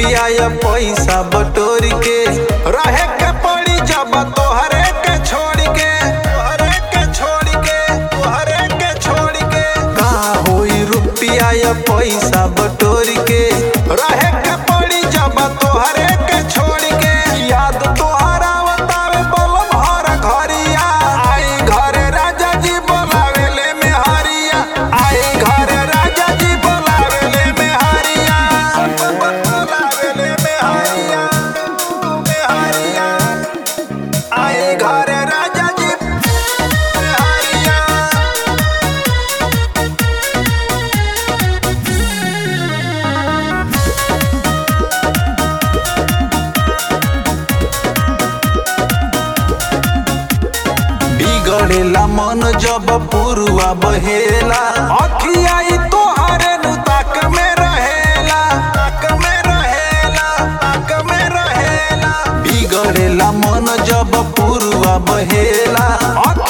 रुपया या पैसा बटोर के रहे के पड़ी जब तोहरे के छोड़ के तोहरे के छोड़ के तोहरे के छोड़ के का होई रुपया या पैसा बटोर के रहे के पड़ी जब तोहरे के छोड़ के याद तोहरा बतावे बोल भर घरिया आई घरे राजा जी बोलावे ले मेहरिया आई घरे राजा जी बोलावे ले मेहरिया बोलावे ले मेहरिया मेहरिया आई घरे राजा जी मेहरिया बिगड़ेला मन जब पुरुआ बहेला अखियाई तोहरे नु ताक में रहेला ताक में रहेला ताक में रहेला बिगड़ेला मन जब पुरुआ बहेला अखियाई